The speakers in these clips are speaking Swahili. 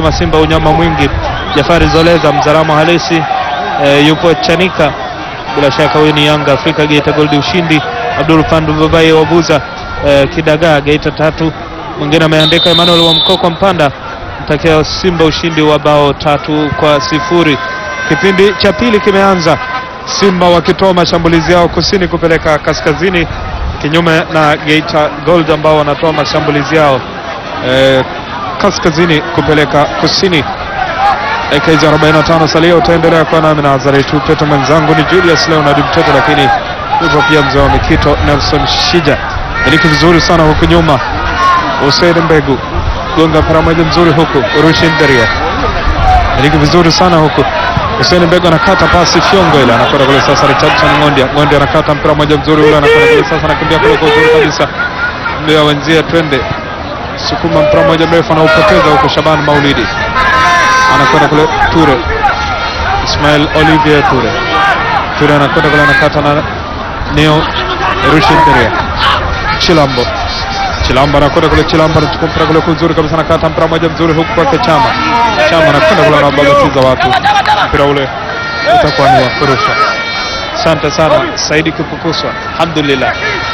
anasema Simba unyama mwingi. Jafari Zoleza mzalamo halisi e, yupo Chanika, bila shaka huyu ni Yanga Afrika Geita Gold ushindi. Abdul Pandu Babai Wabuza e, Kidagaa Geita tatu. Mwingine ameandika Emmanuel wa Mkoko Mpanda mtakia Simba ushindi wa bao tatu kwa sifuri. Kipindi cha pili kimeanza, Simba wakitoa mashambulizi yao kusini kupeleka kaskazini, kinyume na Geita Gold ambao wanatoa mashambulizi yao eh, kaskazini kupeleka kusini. Dakika 45 salia, utaendelea kuwa nami na Azari tu Peto, mwenzangu ni Julius Leonard Mtoto, lakini yupo pia mzee wa Mikito Nelson Shija. Miliki vizuri sana huku nyuma, Hussein Mbegu gonga mpira moja mzuri huku, Rushin Deria miliki vizuri sana huku Hussein Mbegu anakata pasi fyongo ile, anakwenda kule sasa. Richardson Ngondia, Ngondia anakata mpira moja mzuri ule, anakwenda kule sasa, anakimbia kule kwa uzuri kabisa, mbia wenzie, twende sukuma mpira moja mrefu, anaupoteza huko. Shaban Maulidi anakwenda kule, Ture Ismail Olivier Ture, Ture anakwenda kule, anakata na Neo Rushin Deria, Chilambo Chilamba anakwenda kule, Chilamba anachukua mpira kule kuzuri kabisa, anakata mpira moja mzuri huku kwake Chama. Chama anakwenda kule, anabagatiza watu, mpira ule utakuwa ni wa kurusha. Asante sana Saidi Kipukuswa, alhamdulillah.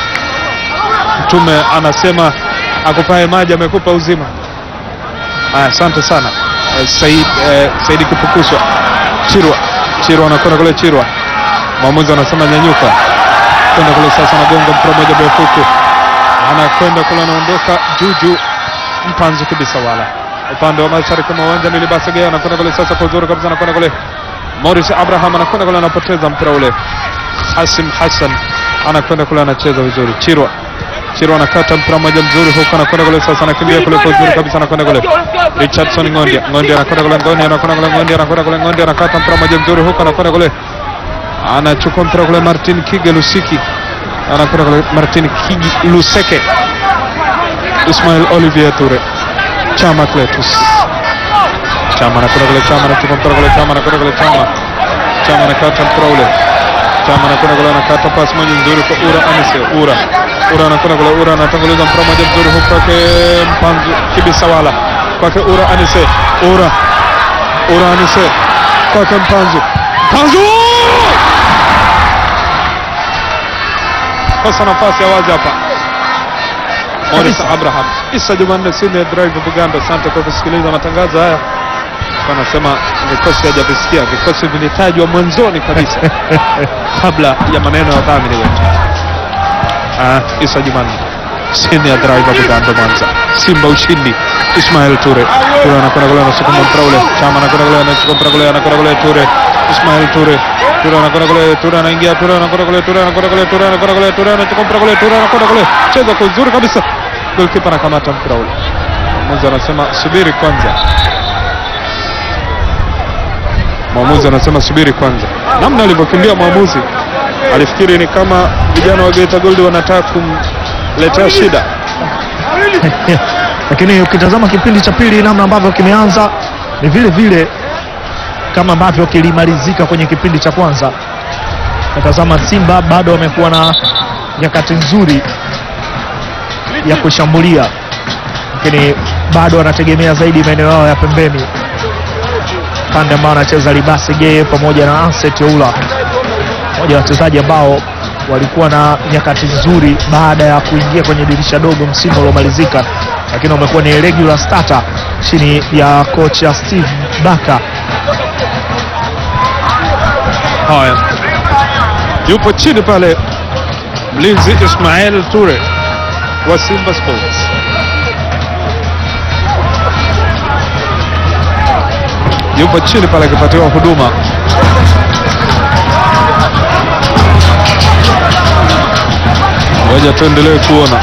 Mtume anasema akupae maji amekupa uzima. Aya, asante sana eh, Said, eh, Saidi Kipukuswa. Chirwa, Chirwa anakwenda kule, Chirwa mwamuzi anasema nyanyuka, kwenda kule sasa, anagonga mpira moja mrefu huku anakwenda kule, anaondoka juju mpanzu kabisa, wala upande wa mashariki mwa uwanja Milibasege anakwenda kule sasa kwa uzuri kabisa, anakwenda kule Morris Abraham anakwenda kule, anapoteza mpira ule. Hasim Hassan anakwenda kule, anacheza vizuri. Chirwa Chirwa anakata mpira mmoja mzuri huko, anakwenda kule sasa, anakimbia kule kwa uzuri kabisa, anakwenda kule Richardson Ngondia, Ngondia anakwenda kule, Ngondia anakwenda kule, Ngondia anakwenda kule, Ngondia anakata mpira mmoja mzuri huko, anakwenda kule, anachukua mpira kule, Martin Kige Lusiki anakwenda kule Martin Kigi Luseke, Ismail Olivier Ture, Chama Cletus, Chama anakwenda kule, Chama anachukua mpira kule, Chama anakwenda kule, Chama Chama anakata mpira ule, Chama anakwenda kule, anakata pasi moja nzuri kwa Ura Anise, Ura Ura anakwenda kule, Ura anatanguliza mpira moja mzuri huko kwake Mpanzu Kibisawala, kwake Ura Anise, Ura Ura Anise, kwake Mpanzu, Mpanzu kosa nafasi ya wazi hapa. Morris Abraham, Isa Jumanne, Senior Drive Buganda. Asante kwa kusikiliza matangazo haya. Anasema vikosi hajavisikia, vikosi vilitajwa mwanzoni kabisa kabla ya maneno ya wadhamini wetu. Ah, Isa Jumanne, Senior Drive Buganda, Mwanza. Simba ushindi. Ismail Ture, Ture anakwenda kule, anasukuma mpira ule. Chama anakwenda kule, anachukua mpira kule, anakwenda kule, Ture, Ismail Ture Ture anakwenda kule, Ture anaingia, Ture anakwenda kule, Ture anakwenda kule, Ture anakwenda kule, Ture anachukua mpira kule, Ture anakwenda kule, cheza kwa uzuri kabisa. Goalkeeper anakamata mpira ule. Mwamuzi anasema subiri kwanza. Mwamuzi anasema subiri kwanza. Namna alivyokimbia mwamuzi, alifikiri ni kama vijana wa Geita Gold wanataka kumletea shida. lakini ukitazama kipindi cha pili namna ambavyo kimeanza ni vile vile kama ambavyo kilimalizika kwenye kipindi cha kwanza. Natazama Simba bado wamekuwa na nyakati nzuri ya kushambulia, lakini bado wanategemea zaidi maeneo yao ya pembeni, pande ambao anacheza Libasi Geye pamoja na Anset Oula, moja wa wachezaji ambao walikuwa na nyakati nzuri baada ya kuingia kwenye dirisha dogo msimu uliomalizika, lakini wamekuwa ni regular starter chini ya kocha Steve Baka. Haya, yupo chini pale mlinzi Ismail Ture wa Simba Sports. Yupo chini pale akipatiwa huduma. Ngoja tuendelee kuona.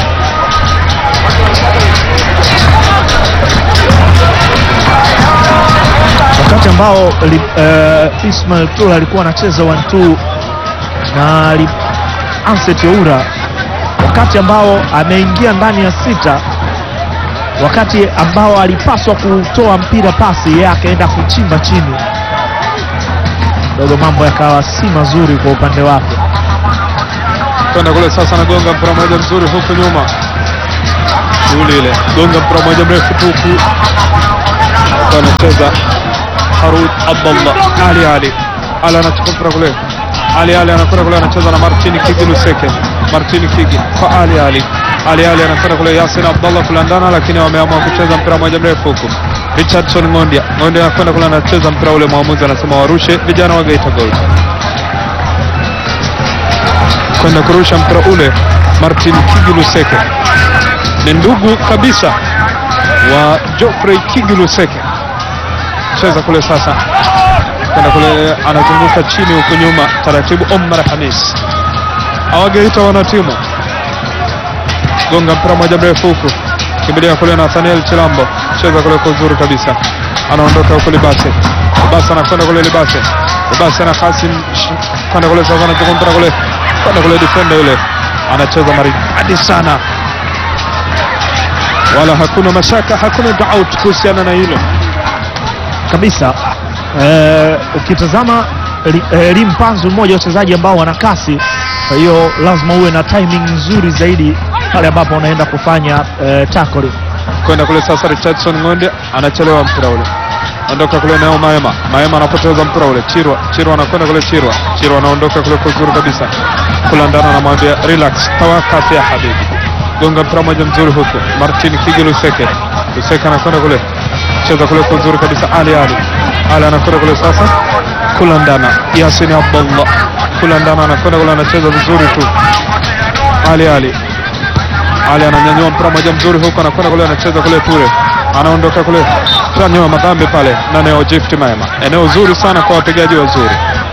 wakati ambao li, uh, Ismail Tura alikuwa anacheza 1-2 na li, Anset Oura, wakati ambao ameingia ndani ya sita, wakati ambao alipaswa kutoa mpira pasi, yeye akaenda kuchimba chini dogo, mambo yakawa si mazuri kwa upande wake. kwenda kule sasa, anagonga mpira moja mzuri huku nyuma, shughuli ile, gonga mpira moja mrefu tu huku kwa anacheza Harun Abdallah Ali Ali Ali anachukua mpira kule Ali Ali anakwenda kule anacheza na Martin Kigi Luseke Martin Kigi kwa Ali Ali Ali Ali anakwenda kule Yasin Abdallah kulandana, lakini wameamua kucheza mpira moja mrefu huku. Richardson Ngondia Ngondia anakwenda kule anacheza mpira ule, mwamuzi anasema warushe vijana wa Geita Gold kwenda kurusha mpira ule. Martin Kigi Luseke ni ndugu kabisa wa Geoffrey Kigi Luseke, cheza kule sasa, kwenda kule anazunguka chini huko nyuma taratibu. Omar Hamis awageita wana timu gonga mpira moja mrefu huku, kimbilia kule Nathaniel Chilambo, cheza kule kwa uzuri kabisa, anaondoka huko Libase. Libase anakwenda kule Libase, Libase na Kasim kwenda kule sasa, anachukua mpira kule kwenda kule, defender yule anacheza maridadi sana, wala hakuna mashaka, hakuna doubt kuhusiana na hilo kabisa. Eh, ukitazama Eli- eh, Elim Panzu mmoja wa wachezaji ambao wana kasi, kwa hiyo lazima uwe na timing nzuri zaidi pale ambapo unaenda kufanya eh, tackle. kwenda kule sasa. Richardson Ng'onde anachelewa mpira ule, ondoka kule nao Maema. Maema anapoteza mpira ule, Chirwa Chirwa anakwenda kule, Chirwa Chirwa anaondoka kule kwa uzuri kabisa, kulandana anamwambia relax, tawakaf ya habibi, gonga mpira moja mzuri huku. Martin Kigi Luseke, Luseke anakwenda kule, cheza kule kwa uzuri kabisa. Ali Ali Ali anakwenda kule sasa, kulandana Yasin Abdullah, kulandana anakwenda kule, anacheza vizuri tu. Ali Ali ali ananyanyua mpira moja mzuri huko, anakwenda kule, anacheza kule Ture, anaondoka kule, tanyoa madhambi pale na Neo Gift Maema. Eneo zuri sana kwa wapigaji wazuri,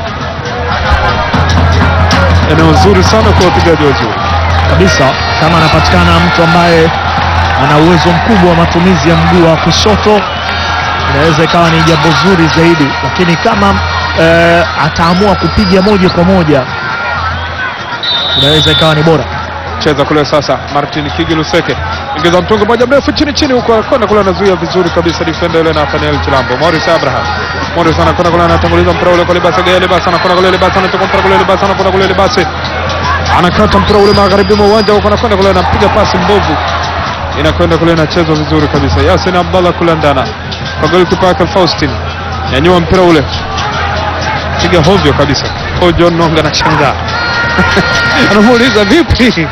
eneo zuri sana kwa wapigaji wazuri. kabisa kama anapatikana mtu ambaye ana uwezo mkubwa wa matumizi ya mguu wa kushoto inaweza ikawa ni jambo zuri zaidi, lakini kama eh, ataamua kupiga moja kwa moja inaweza ikawa ni bora. Cheza kule sasa, Martin Kigi Luseke ingiza mtungo moja mrefu chini chini huko, anakwenda kule, anazuia vizuri kabisa defender yule Nathaniel Chilambo. Morris Abraham, Morris anakwenda kule, anatanguliza mpira ule kwa Libasa Gaya, Libasa anakwenda kule, Libasa anachukua mpira kule, Libasa anakwenda kule, Libasa anakata mpira ule magharibi mwa uwanja huko, anakwenda kule, anapiga pasi mbovu, inakwenda kule, inachezwa vizuri kabisa. Yasin Abdallah kulandana kwa golikipa wake Faustin, nyanyua mpira ule, piga hovyo kabisa. Kwa John Nonga anashangaa anamuuliza vipi?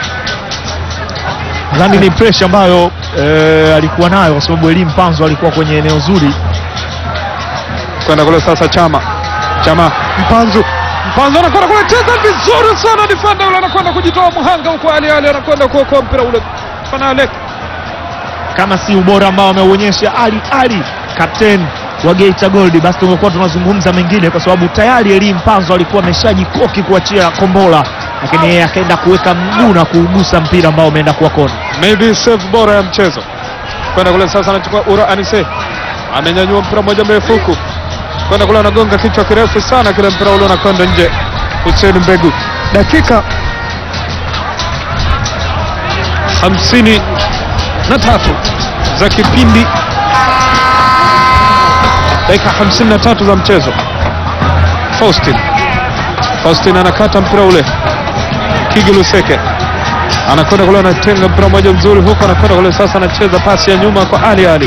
Nadhani ni pressure ambayo eh, alikuwa nayo kwa sababu Elim Panzo alikuwa kwenye eneo zuri. kwenda kule sasa, Chama Chama Mpanzu Mpanzu anakwenda kule, cheza vizuri sana, defender yule anakwenda kujitoa muhanga huko, Ali Ali anakwenda kuokoa mpira ule, Fanalek Kama si ubora ambao ameuonyesha Ali Ali captain wa Geita Gold, basi tumekuwa tunazungumza mengine, kwa sababu tayari Elim Panzo alikuwa ameshajikoki kuachia kombola, lakini yeye akaenda kuweka mguu na kuugusa mpira ambao umeenda kuwa kona. maybe save bora ya mchezo. Kwenda kule sasa, anachukua Ura Anise, amenyanyua mpira mmoja mrefu huku, kwenda kule, anagonga kichwa kirefu sana, kile mpira ule unakwenda nje. Hussein Mbegu, dakika hamsini na tatu za kipindi, dakika hamsini na tatu za mchezo. Faustin Faustin anakata mpira ule, Kigi Luseke anakwenda kule, anatenga mpira mmoja mzuri huko, anakwenda kule sasa, anacheza pasi ya nyuma kwa Ali Ali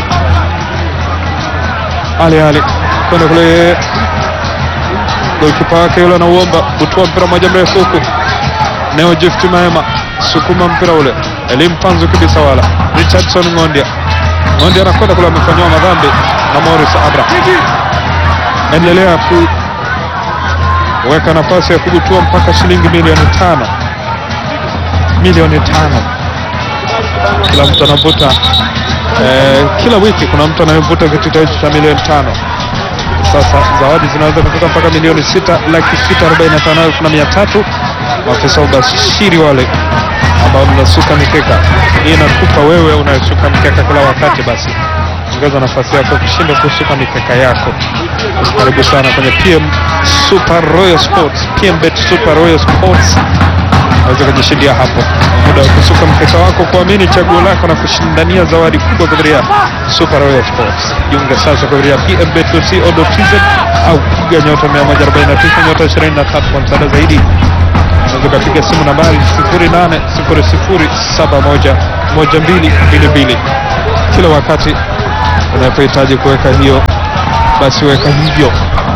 Ali Ali kwenda kule, golikipa wake yule anauomba kutoa mpira mmoja mrefu huku, Neo Gift Maema sukuma mpira ule, Elim Panzu kabisa, wala Richardson Ng'ondia Ng'ondia anakwenda kule, amefanyiwa madhambi na Morris Abraham. Endelea kuweka nafasi ya kubutua mpaka shilingi milioni tano milioni tano. Kila mtu anavuta eh, kila wiki kuna mtu anayevuta kitita hicho cha milioni tano. Sasa zawadi zinaweza kufika mpaka milioni sita laki sita arobaini na tano elfu na mia tatu. Maafisa ubashiri wale ambao mnasuka mikeka hii inakupa wewe unayesuka mikeka kila wakati, basi ongeza nafasi yako kushinda kusuka mikeka yako. Karibu sana kwenye PM Super Royal Sports, PM Bet Super Royal Sports unaweza kujishindia hapo muda wa kusuka mkeka wako, kuamini chaguo lako na kushindania zawadi kubwa kupitia Super Royal Sports. Jiunge sasa kupitia pmbet.co.tz au piga nyota 149 nyota 23 kwa msaada zaidi. Unaweza ukapiga simu nambari 0800711222 kila wakati unapohitaji kuweka hiyo, basi weka hivyo,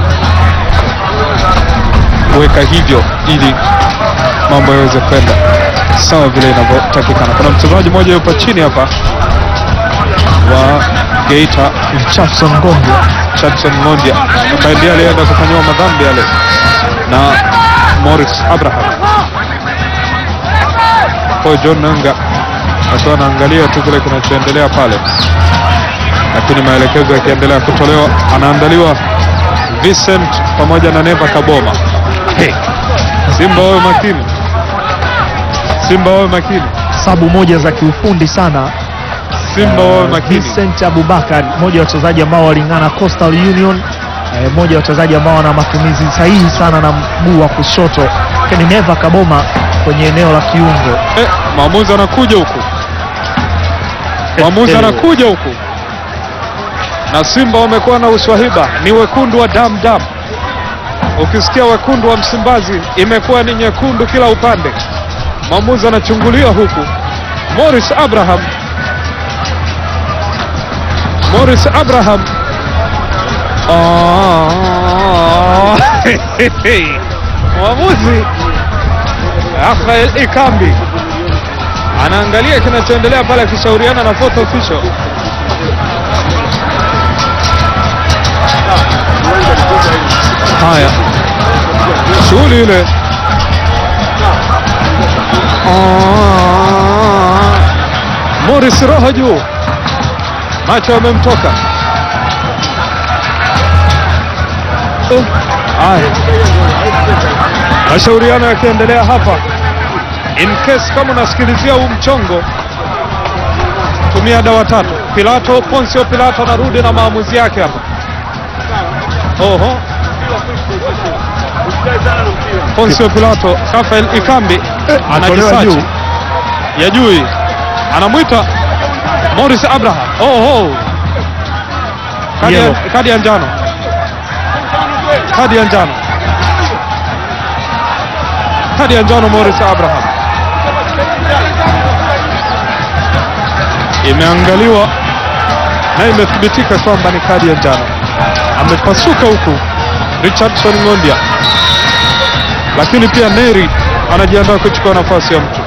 weka hivyo ili mambo yaweze kwenda sawa vile inavyotakikana. Kuna mchezaji mmoja yupo chini hapa wa Geita, Richardson Ngombe Chadson Ng'ondia ambaye ndiye alienda kufanyiwa madhambi yale na Morris Abraham. Kwa John Nanga akiwa anaangalia tu kile kinachoendelea pale, lakini maelekezo yakiendelea kutolewa, anaandaliwa Vincent pamoja na Neva Kaboma. Hey, Simba wawe makini, Simba wawe makini, sabu moja za kiufundi sana. Simba wawe Eh, makini. Vincent Abubakar mmoja wa wachezaji ambao walingana Coastal Union, eh, mmoja wa wachezaji ambao wana matumizi sahihi sana na mguu wa kushoto, lakini Neva Kaboma kwenye eneo la kiungo. Eh, maamuzi anakuja huku, maamuzi Eh, anakuja huku, na Simba wamekuwa na uswahiba, ni wekundu wa damu damu. Ukisikia wekundu wa Msimbazi imekuwa ni nyekundu kila upande. Maamuzi anachungulia huku, Morris Abraham, Morris Abraham Ah, mwamuzi Rafael Ikambi anaangalia kinachoendelea pale akishauriana na fourth official. Haya, shughuli ile Ah, Morris roho juu, macho yamemtoka. Uh, Haya, mashauriano yakiendelea hapa in case kama unasikilizia huu mchongo, tumia dawa tatu. Pilato, Poncio Pilato anarudi na maamuzi yake hapa. Oho, Poncio Pilato, Rafael Ikambi atolewa anajisachi juu. ya juu, hii. anamwita Morris Abraham. Oho, kadi ya, Yellow. kadi ya njano, kadi ya njano, kadi ya njano Morris Abraham imeangaliwa na imethibitika kwamba ni kadi ya njano. Amepasuka huku Richardson Ng'ondia, lakini pia Neri anajiandaa kuchukua nafasi ya mtu.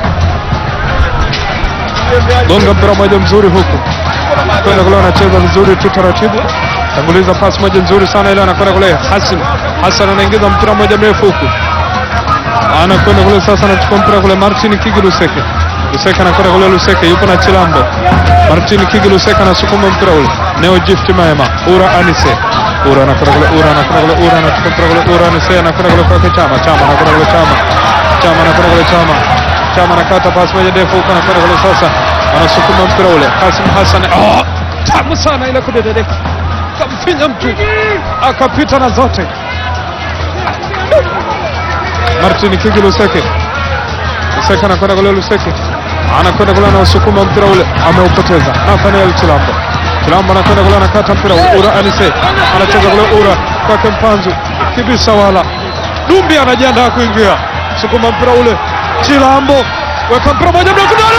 Gonga mpira moja mzuri huku kwenda kule, anacheza vizuri tu taratibu, tanguliza pasi moja nzuri sana ile, anakwenda kule Hassan. Hassan anaingiza mpira moja mrefu huku, anakwenda kule sasa, anachukua mpira kule Martin Kigi Luseke. Luseke anakwenda kule, Luseke yupo na Chilambo. Martin Kigi Luseke anasukuma mpira ule, Neo Gift Maema, Ura Anise Ura anakwenda kule, Ura anakwenda kule, Ura anachukua mpira kule, Ura Anise anakwenda kule kwake Chama, Chama anakwenda kule, Chama Chama anakwenda kule, Chama Chama anakata pasi moja ndefu huko, anakwenda kule sasa, anasukuma mpira ule, Kasim Hassan, oh, tamu sana ile kudededeka, kamfinya mtu akapita na zote. Martin Kigi Luseke Luseke anakwenda kule, Luseke anakwenda kule, anausukuma mpira ule, ameupoteza. Nathaniel Chilambo, Chilambo anakwenda kule, anakata mpira ule, Ura Anise anacheza kule, Ura kwake Mpanzu kibisa, wala Dumbi anajiandaa kuingia, sukuma mpira ule, Chilambo weka mpira moja mrefu ndani